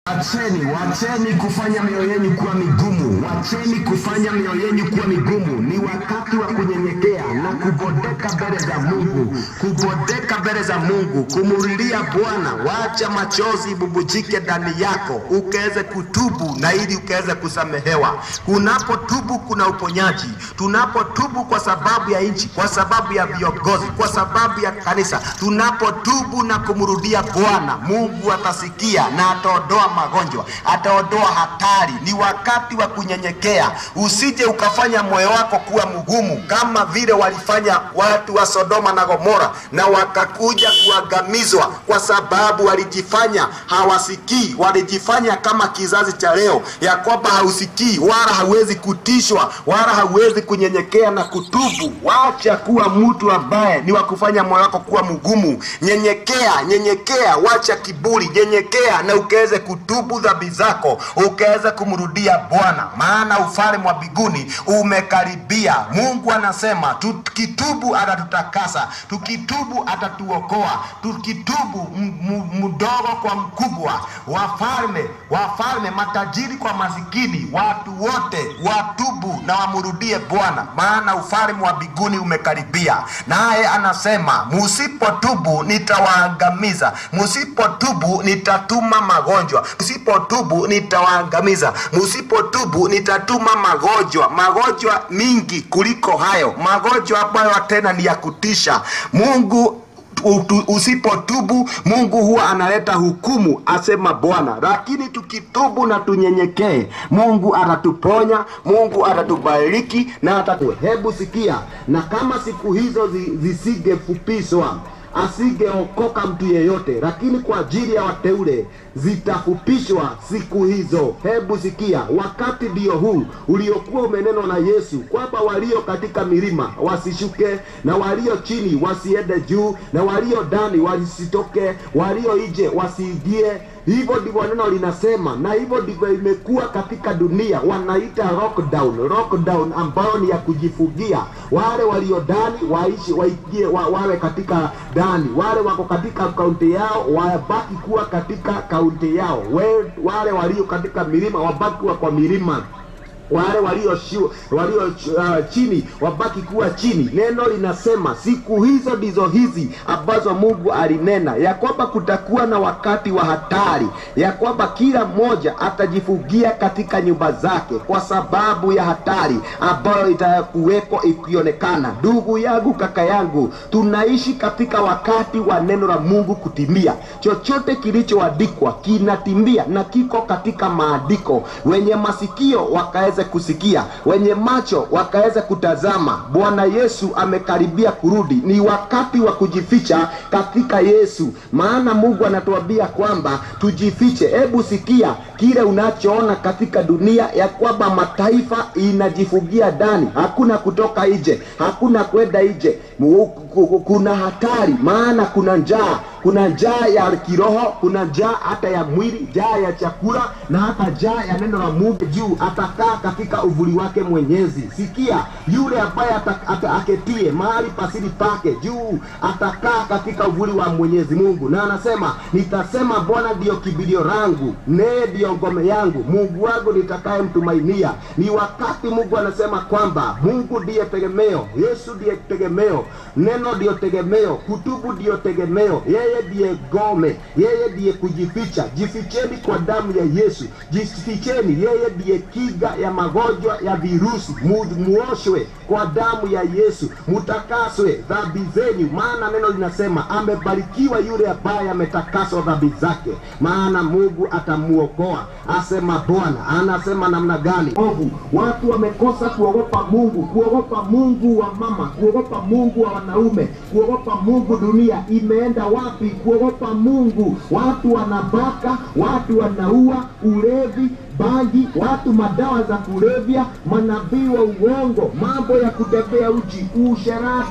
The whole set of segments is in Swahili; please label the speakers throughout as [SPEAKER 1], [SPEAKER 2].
[SPEAKER 1] Wacheni, wacheni kufanya mioyo yenu kuwa migumu, wacheni kufanya mioyo yenu kuwa migumu. Ni wakati wa kunyenyekea na kubodeka mbele za Mungu, kubodeka mbele za Mungu, kumulilia Bwana. Wacha machozi bubujike ndani yako, ukaweze kutubu na ili ukaweze kusamehewa. Kunapotubu kuna uponyaji. Tunapotubu kwa sababu ya nchi, kwa sababu ya viongozi, kwa sababu ya kanisa, tunapotubu na kumrudia Bwana, Mungu atasikia na ataondoa magonjwa, ataondoa hatari. Ni wakati wa kunyenyekea, usije ukafanya moyo wako kuwa mgumu kama vile walifanya watu wa Sodoma na Gomora, na wakakuja kuangamizwa kwa sababu walijifanya hawasikii, walijifanya kama kizazi cha leo, ya kwamba hausikii wala hauwezi kutishwa wala hauwezi kunyenyekea na kutubu. Wacha kuwa mtu ambaye ni wa kufanya moyo wako kuwa mgumu. Nyenyekea, nyenyekea, wacha kiburi, nyenyekea na ukaweze kutubu dhambi zako, ukaweze kumrudia Bwana, maana ufalme wa mbinguni umekaribia. Mungu anasema tukitubu atatutakasa, tukitubu atatuokoa, tukitubu m- m- mdogo kwa mkubwa, wafalme wafalme, matajiri kwa masikini, watu wote watubu na wamrudie Bwana, maana ufalme wa mbinguni umekaribia. Naye anasema musipotubu nitawaangamiza, musipotubu nitatuma magonjwa, musipotubu nitawaangamiza, musipotubu nitatuma magonjwa, magonjwa mingi kuliko hayo, magonjwa ambayo tena ni ya kutisha. Mungu utu- usipotubu Mungu huwa analeta hukumu, asema Bwana. Lakini tukitubu na tunyenyekee, Mungu atatuponya, Mungu atatubariki na atatu. Hebu sikia, na kama siku hizo zi- zisingefupishwa asingeokoka mtu yeyote, lakini kwa ajili ya wateule zitafupishwa siku hizo. Hebu sikia, wakati ndio huu uliokuwa umenenwa na Yesu kwamba walio katika milima wasishuke na walio chini wasiende juu na walio ndani wasitoke, walio nje wasiingie. Hivyo ndivyo neno linasema, na hivyo ndivyo imekuwa katika dunia. Wanaita lockdown, lockdown ambayo ni ya kujifungia. Wale walio ndani waishi waingie, wa, wawe katika ndani, wale wako katika kaunti yao wabaki kuwa katika kaunti yao, We- wale walio katika milima wabaki kuwa kwa milima wale walio shu, walio uh, chini wabaki kuwa chini. Neno linasema siku hizo ndizo hizi ambazo Mungu alinena ya kwamba kutakuwa na wakati wa hatari, ya kwamba kila mmoja atajifungia katika nyumba zake kwa sababu ya hatari ambayo itakuweko ikionekana. Ndugu yangu, kaka yangu, tunaishi katika wakati wa neno la Mungu kutimia. Chochote kilichoandikwa kinatimia na kiko katika maandiko. Wenye masikio wakaweze kusikia, wenye macho wakaweze kutazama. Bwana Yesu amekaribia kurudi, ni wakati wa kujificha katika Yesu, maana Mungu anatuambia kwamba tujifiche. Hebu sikia kile unachoona katika dunia, ya kwamba mataifa inajifungia ndani, hakuna kutoka nje, hakuna kwenda nje. Mu- ku- ku- Kuna hatari, maana kuna njaa kuna njaa ya kiroho, kuna njaa hata ya mwili, njaa ya chakula na hata njaa ya neno la Mungu. Juu atakaa katika uvuli wake Mwenyezi. Sikia, yule ambaye ata- ata- aketie mahali pasiri pake juu atakaa katika uvuli wa Mwenyezi Mungu, na anasema nitasema, Bwana ndiyo kimbilio langu, naye ndiyo ngome yangu, Mungu wangu nitakayemtumainia. Ni wakati Mungu anasema kwamba Mungu ndiye tegemeo, Yesu ndiye tegemeo, neno ndiyo tegemeo, kutubu ndiyo tegemeo, yeye ndiye ngome, yeye ndiye kujificha. Jificheni kwa damu ya Yesu, jificheni, yeye ndiye kinga ya magonjwa ya virusi. Mu, muoshwe kwa damu ya Yesu, mutakaswe dhambi zenyu, maana neno linasema amebarikiwa yule ambaye ametakaswa dhambi zake, maana Mungu atamuokoa, asema Bwana. Anasema namna gani? Ovu, watu wamekosa kuogopa Mungu, kuogopa Mungu wa mama, kuogopa Mungu wa wanaume, kuogopa Mungu. Dunia imeenda wapi? Kuogopa Mungu. Watu wanabaka, watu wanaua, ulevi bangi, watu madawa za kulevya, manabii wa uongo, mambo ya kutembea uchi, usherati,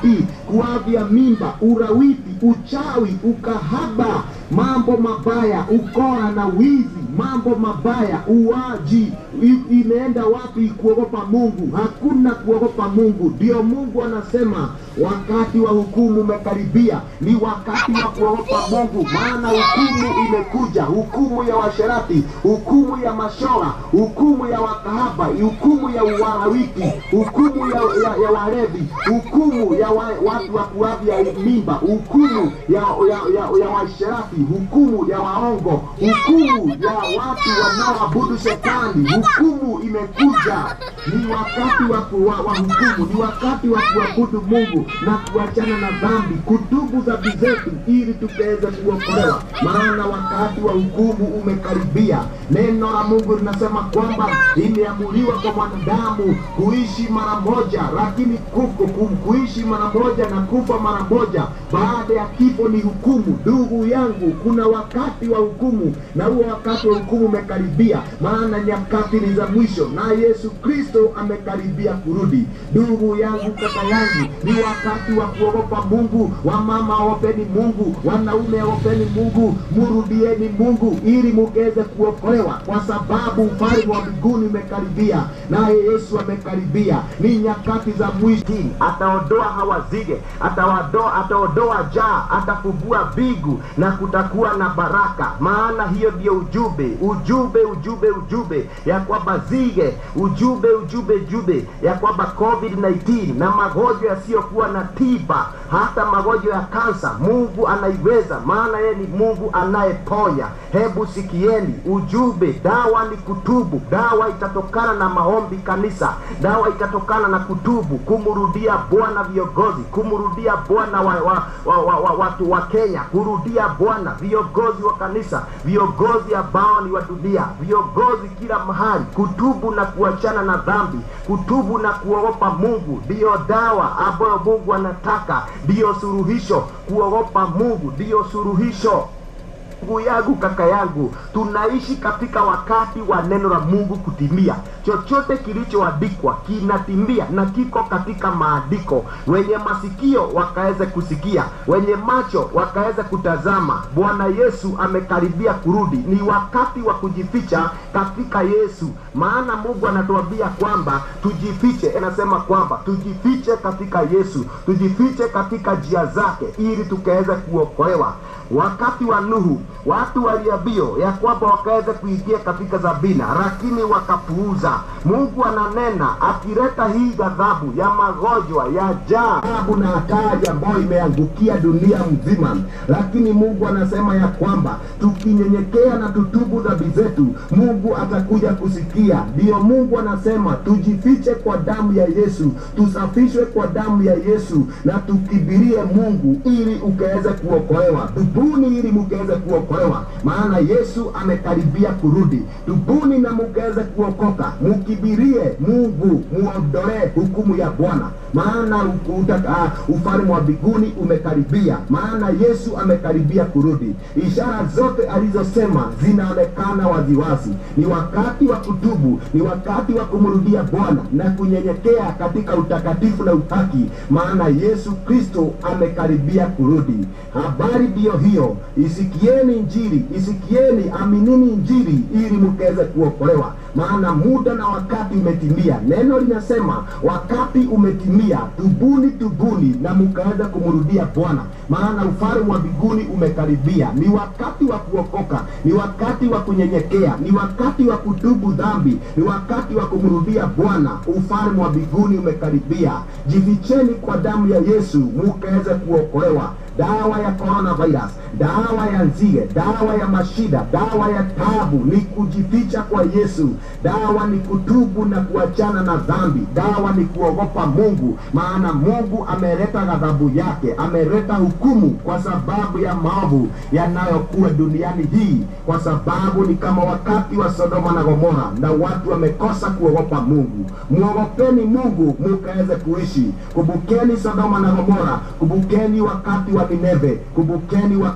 [SPEAKER 1] kuavya mimba, urawiti, uchawi, ukahaba, mambo mabaya, ukora na wizi, mambo mabaya, uwaji. I- Imeenda wapi kuogopa Mungu? Hakuna kuogopa Mungu. Ndio Mungu anasema wakati wa hukumu umekaribia, ni wakati wa kuogopa Mungu, maana hukumu imekuja, hukumu ya washerati, hukumu ya mashora, hukumu ya wakahaba, hukumu ya uwarawiti, hukumu ya, ya, ya walevi, hukumu ya wa, watu wa kuavya mimba, hukumu ya, ya, ya, ya washerati, hukumu ya waongo, hukumu ya watu wanaoabudu shetani, hukumu imekuja. Ni wakati wa, ku- wa, wa hukumu, ni wakati wa kuabudu Mungu na kuachana na dhambi, kutubu dhambi zetu ili tukaweze kuokolewa, maana wakati wa hukumu umekaribia. Neno la Mungu linasema kwamba imeamuliwa kwa mwanadamu kuishi mara moja, lakini kufu, ku- kuishi mara moja na kufa mara moja. Baada ya kifo ni hukumu. Ndugu yangu, kuna wakati wa hukumu, na huo wakati wa hukumu umekaribia, maana nyakati ni za mwisho, na Yesu Kristo amekaribia kurudi. Ndugu yangu, kaka yangu, ni wakati wa kuogopa Mungu. Wamama ogopeni Mungu, wanaume ogopeni Mungu, murudieni Mungu ili mugeze kuokolewa, kwa sababu ufalme wa mbinguni umekaribia, naye Yesu amekaribia. Ni nyakati za mwisho. Ataondoa hawa zige, atawadoa, ataondoa jaa, atafungua mbingu na kutakuwa na baraka. Maana hiyo ndio ujumbe, ujumbe, ujumbe, ujumbe ya kwamba zige, ujumbe, ujumbe, ujumbe ya kwamba COVID-19 na magonjwa yasiyokuwa na tiba, hata magonjwa ya kansa, Mungu anaiweza, maana yeye ni Mungu anayeponya. Hebu sikieni ujumbe, dawa ni kutubu. Dawa itatokana na maombi kanisa, dawa itatokana na kutubu, kumrudia Bwana viongozi, kumrudia Bwana wa, wa, wa, wa, wa, watu wa Kenya, kurudia Bwana viongozi wa kanisa, viongozi ambao ni wa dunia, viongozi kila mahali, kutubu na kuachana na dhambi, kutubu na kuogopa Mungu ndiyo dawa ambayo Mungu anataka, ndiyo suluhisho. Kuogopa Mungu ndiyo suluhisho. Ndugu yangu, kaka yangu, tunaishi katika wakati wa neno la Mungu kutimia. Chochote kilichoandikwa kinatimia na kiko katika maandiko. Wenye masikio wakaweze kusikia, wenye macho wakaweze kutazama. Bwana Yesu amekaribia kurudi. Ni wakati wa kujificha katika Yesu, maana Mungu anatuambia kwamba tujifiche. Anasema kwamba tujifiche katika Yesu, tujifiche katika njia zake, ili tukaweze kuokolewa. Wakati wa Nuhu watu waliambio ya kwamba wakaweze kuingia katika Zabina, lakini wakapuuza. Mungu ananena akileta hii ghadhabu ya magonjwa ya jaa adhabu na hatari ambayo imeangukia dunia mzima, lakini Mungu anasema ya kwamba tukinyenyekea na tutubu dhambi zetu, Mungu atakuja kusikia. Ndiyo Mungu anasema tujifiche kwa damu ya Yesu, tusafishwe kwa damu ya Yesu na tukibirie Mungu ili ukaweze kuokolewa. Tubuni ili mukaweze kuokolewa, maana Yesu amekaribia kurudi. Tubuni na mukaweze kuokoka, mukibirie Mungu, muondolee hukumu ya Bwana, maana u- uta- ah, ufalme wa mbinguni umekaribia, maana Yesu amekaribia kurudi. Ishara zote alizosema zinaonekana waziwazi. Ni wakati wa kutubu, ni wakati wa kumrudia Bwana na kunyenyekea katika utakatifu na uhaki, maana Yesu Kristo amekaribia kurudi. Habari ndiyo hiyo, isikieni Injili, isikieni, aminini Injili ili mkaweze kuokolewa, maana muda na wakati umetimia. Neno linasema wakati umetimia, tubuni, tubuni na mkaweze kumrudia Bwana, maana ufalme wa mbinguni umekaribia. Ni wakati wa kuokoka, ni wakati wa kunyenyekea, ni wakati wa kutubu dhambi, ni wakati wa kumrudia Bwana. Ufalme wa mbinguni umekaribia. Jificheni kwa damu ya Yesu mukaweze kuokolewa. Dawa ya coronavirus, dawa ya nzige, dawa ya mashida, dawa ya tabu ni kujificha kwa Yesu. Dawa ni kutubu na kuachana na dhambi. Dawa ni kuogopa Mungu, maana Mungu ameleta ghadhabu yake, ameleta hukumu kwa sababu ya maovu yanayokuwa duniani hii, kwa sababu ni kama wakati wa Sodoma na Gomora, na watu wamekosa kuogopa Mungu. Muogopeni Mungu mukaweze kuishi. Kumbukeni Sodoma na Gomora, kumbukeni wakati wa Nineve, kumbukeni wakati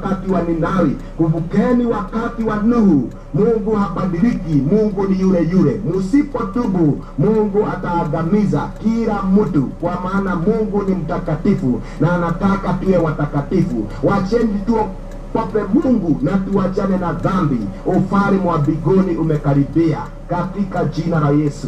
[SPEAKER 1] wakati wa Ninawi, kumbukeni wakati wa Nuhu. Mungu habadiliki, Mungu ni yule yule. Msipotubu, Mungu ataangamiza kila mtu, kwa maana Mungu ni mtakatifu na anataka tuwe watakatifu. Wacheni tu pape Mungu na tuachane na dhambi. Ufalme wa mbinguni umekaribia katika jina la Yesu.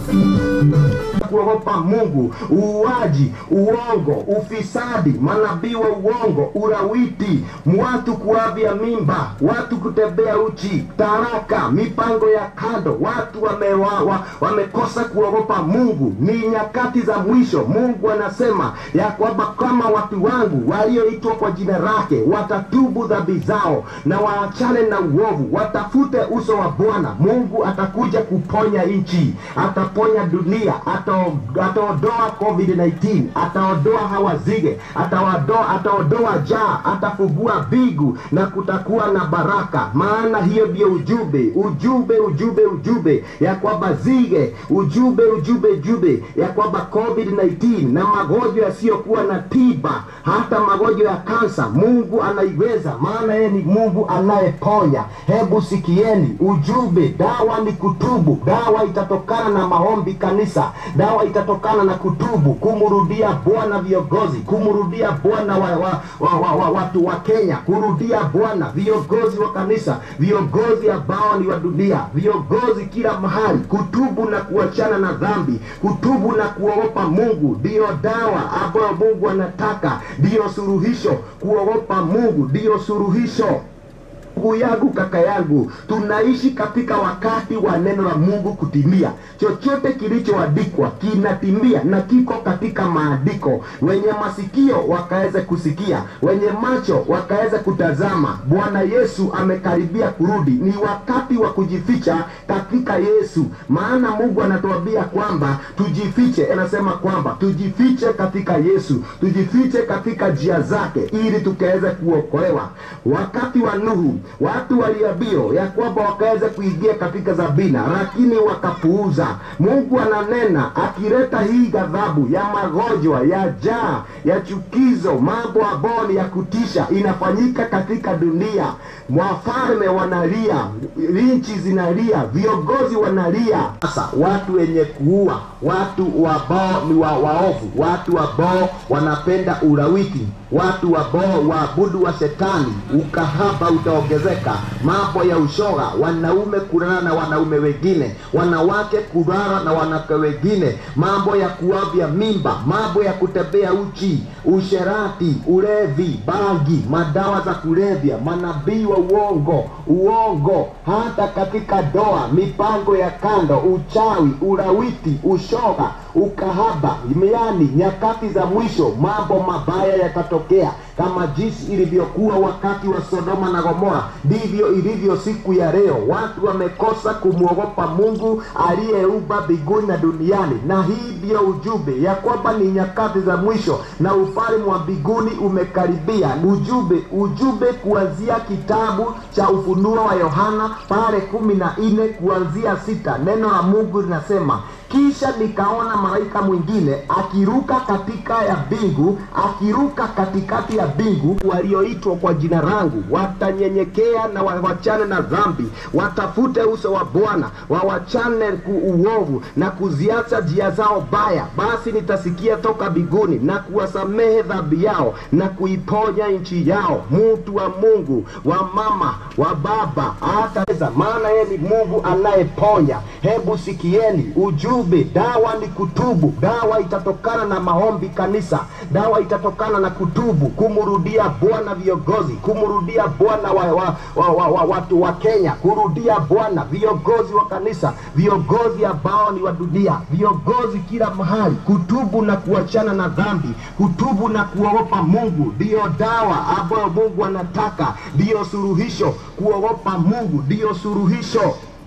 [SPEAKER 1] Kuogopa Mungu, uuaji, uongo, ufisadi, manabii wa uongo, urawiti, watu kuavya mimba, watu kutembea uchi, taraka, mipango ya kando, watu wamewa, wa, wamekosa kuogopa Mungu. Ni nyakati za mwisho. Mungu anasema ya kwamba kama watu wangu walioitwa kwa jina lake watatubu dhambi zao na waachane na uovu, watafute uso wa Bwana, Mungu atakuja kuponya nchi, ataponya dunia, atao- ataondoa COVID-19, ataondoa hawa zige, ataondoa ataondoa jaa, atafungua bigu na kutakuwa na baraka. Maana hiyo ndio ujumbe, ujumbe, ujumbe, ujumbe ya kwamba zige, ujumbe, ujumbe, ujumbe ya kwamba COVID-19 na magonjwa yasiyokuwa na tiba, hata magonjwa ya kansa, Mungu anaiweza, maana yeye ni Mungu anayeponya. Hebu sikieni ujumbe, dawa ni kutubu. Dawa itatokana na maombi kanisa, dawa itatokana na kutubu, kumrudia Bwana viongozi, kumrudia Bwana wa, wa, wa, wa, wa, watu wa Kenya, kurudia Bwana viongozi wa kanisa, viongozi ambao ni wa dunia, viongozi kila mahali, kutubu na kuachana na dhambi, kutubu na kuogopa Mungu ndiyo dawa ambayo Mungu anataka, ndiyo suluhisho. Kuogopa Mungu ndiyo suluhisho. Ndugu yangu, kaka yangu, tunaishi katika wakati wa neno la Mungu kutimia. Chochote kilichoandikwa kinatimia na kiko katika maandiko. Wenye masikio wakaweze kusikia, wenye macho wakaweze kutazama. Bwana Yesu amekaribia kurudi. Ni wakati wa kujificha katika Yesu, maana Mungu anatuambia kwamba tujifiche. Anasema kwamba tujifiche katika Yesu, tujifiche katika njia zake, ili tukaweze kuokolewa. Wakati wa Nuhu watu waliambiwa ya kwamba wakaweza kuingia katika Zabina, lakini wakapuuza. Mungu ananena akileta hii ghadhabu ya magonjwa, ya jaa, ya chukizo, mambo ambayo ni ya kutisha inafanyika katika dunia. Wafalme wanalia, nchi zinalia, viongozi wanalia. Sasa watu wenye kuua, watu ambao ni wa waovu, watu ambao wanapenda ulawiti, watu ambao waabudu wa shetani, ukahaba utaongezeka, mambo ya ushoga, wanaume kulala na wanaume wengine, wanawake kulala na wanawake wengine, mambo ya kuavya mimba, mambo ya kutembea uchi, usherati, ulevi, bangi, madawa za kulevya, manabii wa uongo, uongo, hata katika doa, mipango ya kando, uchawi, ulawiti, ushoga, ukahaba, yaani nyakati za mwisho, mambo mabaya yatatokea kama jinsi ilivyokuwa wakati wa Sodoma na Gomora, ndivyo ilivyo siku ya leo. Watu wamekosa kumwogopa Mungu aliyeumba mbinguni na duniani, na hii ndiyo ujumbe ya kwamba ni nyakati za mwisho na ufalme wa mbinguni umekaribia. Ujumbe ujumbe kuanzia kitabu cha Ufunuo wa Yohana pale kumi na nne kuanzia sita, neno la Mungu linasema kisha nikaona malaika mwingine akiruka katika ya mbingu, akiruka katikati ya mbingu. Walioitwa kwa jina langu watanyenyekea na wawachane na dhambi, watafute uso wa Bwana, wawachane ku uovu na kuziacha njia zao baya. Basi nitasikia toka mbinguni na kuwasamehe dhambi yao na kuiponya nchi yao. Mtu wa Mungu, wa mama, wa baba, hata maana yeye ni Mungu anayeponya. Hebu sikieni ujumbe, dawa ni kutubu. Dawa itatokana na maombi kanisa, dawa itatokana na kutubu, kumrudia Bwana viongozi, kumrudia Bwana wa, wa, wa, wa, wa, watu wa Kenya, kurudia Bwana viongozi wa kanisa, viongozi ambao ni wa dunia, viongozi kila mahali, kutubu na kuachana na dhambi, kutubu na kuogopa Mungu ndiyo dawa ambayo Mungu anataka, ndiyo suluhisho. Kuogopa Mungu ndiyo suluhisho.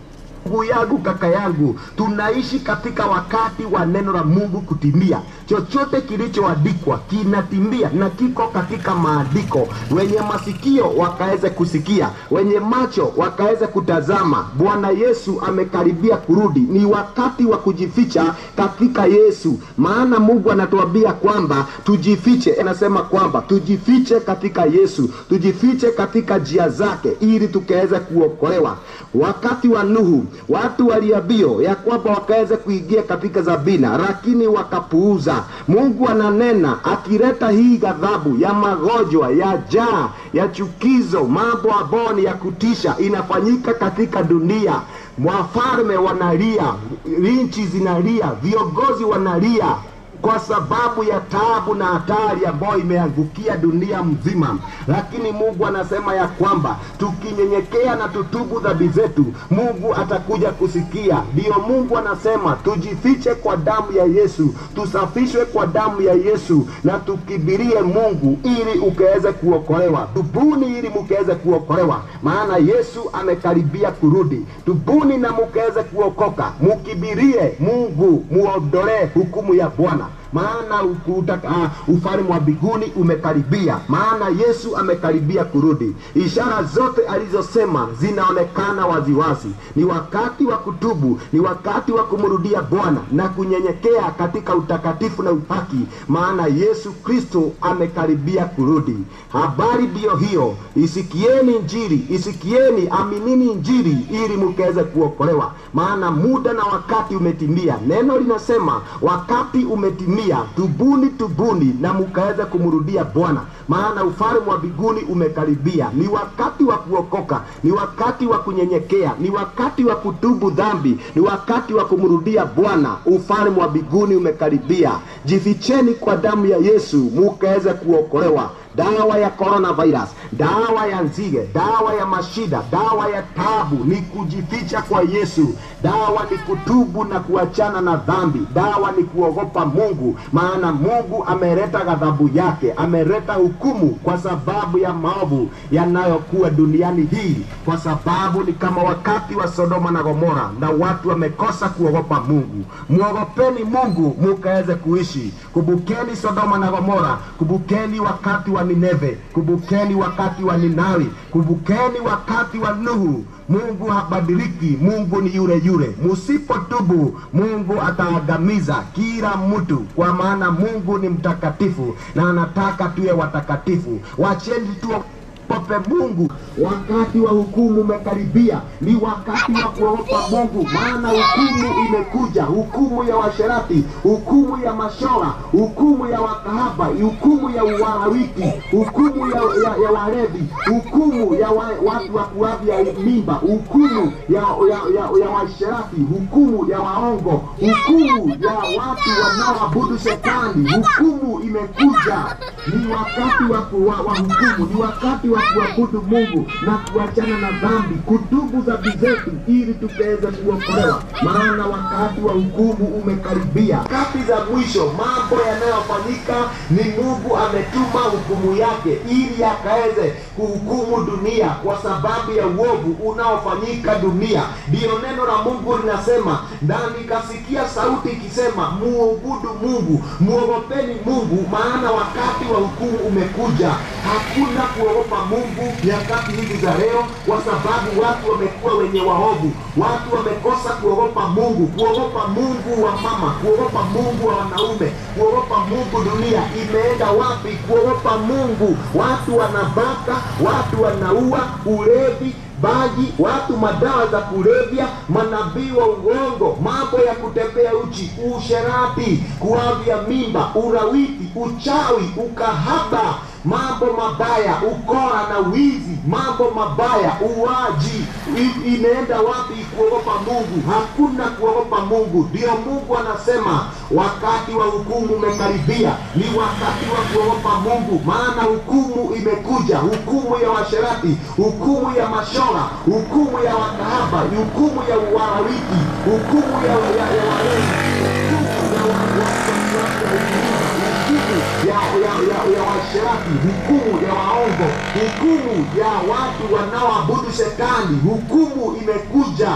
[SPEAKER 1] ndugu yangu kaka yangu tunaishi katika wakati wa neno la mungu kutimia chochote kilichoandikwa kinatimia na kiko katika maandiko wenye masikio wakaweze kusikia wenye macho wakaweze kutazama bwana yesu amekaribia kurudi ni wakati wa kujificha katika yesu maana mungu anatuambia kwamba tujifiche anasema kwamba tujifiche katika yesu tujifiche katika njia zake ili tukaweze kuokolewa wakati wa nuhu watu waliambio ya kwamba wakaweze kuingia katika zabina lakini wakapuuza mungu ananena akileta hii ghadhabu ya magonjwa ya jaa ya chukizo mambo ambayo ni ya kutisha inafanyika katika dunia wafalme wanalia nchi zinalia viongozi wanalia kwa sababu ya taabu na hatari ambayo imeangukia dunia mzima lakini mungu anasema ya kwamba tukinyenyekea na tutubu dhambi zetu mungu atakuja kusikia ndiyo mungu anasema tujifiche kwa damu ya yesu tusafishwe kwa damu ya yesu na tukibirie mungu ili ukaweze kuokolewa tubuni ili mukaweze kuokolewa maana yesu amekaribia kurudi tubuni na mukaweze kuokoka mukibirie mungu muondolee hukumu ya bwana maana uh, ufalme wa mbinguni umekaribia maana yesu amekaribia kurudi ishara zote alizosema zinaonekana waziwazi ni wakati wa kutubu ni wakati wa kumrudia bwana na kunyenyekea katika utakatifu na upaki maana yesu kristo amekaribia kurudi habari ndiyo hiyo isikieni njiri isikieni aminini njiri ili mukaweze kuokolewa maana muda na wakati umetimia neno linasema wakati umetimia tubuni tubuni na mukaweze kumrudia bwana maana ufalme wa mbinguni umekaribia ni wakati wa kuokoka ni wakati wa kunyenyekea ni wakati wa kutubu dhambi ni wakati wa kumrudia bwana ufalme wa mbinguni umekaribia jificheni kwa damu ya yesu mukaweze kuokolewa dawa ya coronavirus dawa ya nzige dawa ya mashida dawa ya tabu ni kujificha kwa yesu dawa ni kutubu na kuachana na dhambi dawa ni kuogopa mungu maana mungu ameleta ghadhabu yake ameleta hukumu kwa sababu ya maovu yanayokuwa duniani hii kwa sababu ni kama wakati wa sodoma na gomora na watu wamekosa kuogopa mungu mwogopeni mungu mukaweze kuishi kumbukeni sodoma na gomora kumbukeni wakati wa nineve kumbukeni wakati wa ninawi kumbukeni wakati wa nuhu mungu habadiliki mungu ni yule yule musipotubu mungu ataangamiza kila mtu kwa maana mungu ni mtakatifu na anataka tuwe watakatifu wacheni tuwe pope mungu wakati wa hukumu umekaribia ni wakati wa kuogopa mungu maana hukumu imekuja hukumu ya washerati hukumu ya mashora hukumu ya wakahaba hukumu ya uwarawiti hukumu ya, ya, ya walevi hukumu ya wa, watu wa kuavya mimba hukumu ya, ya, ya, ya washerati hukumu ya waongo hukumu ya watu wanaoabudu shetani hukumu imekuja ni wakati wa, wa, wa hukumu ni wakati wa kuabudu mungu na kuachana na dhambi kutubu dhambi zetu ili tukaweze kuokolewa maana wakati wa hukumu umekaribia kati za mwisho mambo yanayofanyika ni mungu ametuma hukumu yake ili akaweze kuhukumu dunia kwa sababu ya uovu unaofanyika dunia ndiyo neno la mungu linasema na nikasikia sauti ikisema muobudu mungu muogopeni mungu maana wakati wa hukumu umekuja hakuna kuogopa mungu nyakati hizi za leo kwa sababu watu wamekuwa wenye waovu watu wamekosa kuogopa mungu kuogopa mungu wa mama kuogopa mungu wa wanaume kuogopa mungu dunia imeenda wapi kuogopa mungu watu wanabaka watu wanaua ulevi baji watu madawa za kulevya manabii wa uongo mambo ya kutembea uchi usherati kuavya mimba urawiti uchawi ukahaba mambo mabaya ukora na wizi mambo mabaya uwaji I- imeenda wapi kuogopa mungu hakuna kuogopa mungu ndio mungu anasema wakati wa hukumu umekaribia ni wakati wa kuogopa mungu maana hukumu imekuja hukumu ya washerati hukumu ya mashora hukumu ya wakahaba hukumu ya uwarawiti hukumu ya, ya, ya walezi hukumu ya wa- wa- wa- wa- hukumu ya, ya, ya, ya washerati hukumu ya waongo hukumu ya watu wanaoabudu shetani hukumu imekuja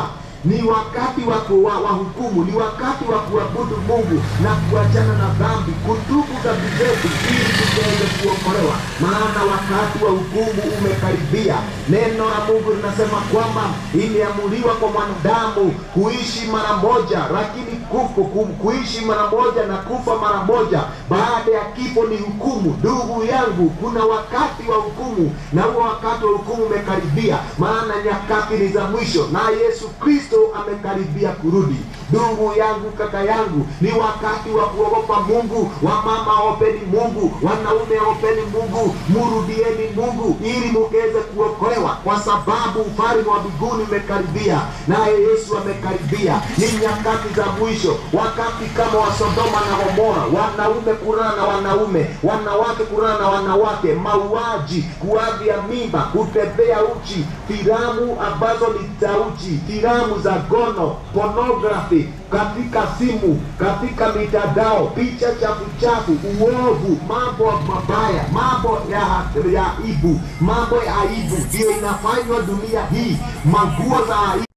[SPEAKER 1] ni wakati wa ku- wa wa hukumu, ni wakati wa kuabudu Mungu na kuachana na dhambi, kutubu dhambi zetu ili tuweze kuokolewa, maana wakati wa hukumu umekaribia. Neno la Mungu linasema kwamba imeamuliwa kwa mwanadamu kuishi mara moja, lakini kufu, ku, kuishi mara moja na kufa mara moja. Baada ya kifo ni hukumu. Ndugu yangu, kuna wakati wa hukumu, na huo wakati wa hukumu umekaribia, maana nyakati ni za mwisho, na Yesu Kristo amekaribia kurudi. Ndugu yangu, kaka yangu, ni wakati wa kuogopa Mungu. Wamama openi Mungu, wanaume openi Mungu, murudieni Mungu ili mukeze kuokolewa, kwa sababu ufalme wa mbinguni umekaribia, naye Yesu amekaribia. Ni nyakati za mwisho, wakati kama wa Sodoma na Gomora, wanaume kulala na wanaume, wanawake kulala na wanawake, mauaji, kuavya mimba, kutembea uchi, filamu ambazo ni za uchi, filamu za gono, pornography katika simu, katika mitandao, picha chafu chafu, uovu, mambo mabaya, mambo ya ya aibu, mambo ya aibu ndiyo inafanywa dunia hii, manguo za aibu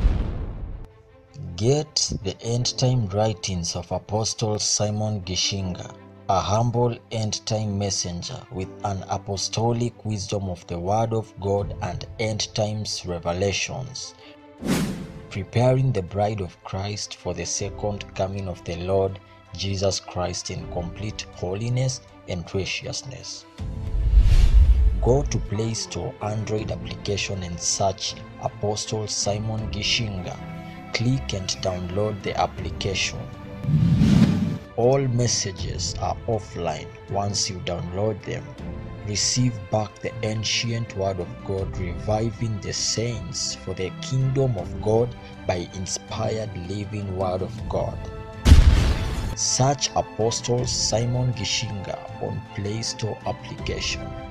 [SPEAKER 2] Get the end time writings of Apostle Simon Gishinga, a humble end time messenger with an apostolic wisdom of the Word of God and end times revelations, preparing the bride of Christ for the second coming of the Lord Jesus Christ in complete holiness and graciousness. Go to Play Store Android application and search Apostle Simon Gishinga. Click and download the application. All messages are offline once you download them. Receive back the ancient Word of God, reviving the saints for the kingdom of God by inspired living Word of God. Search Apostle Simon Gishinga on Play Store application.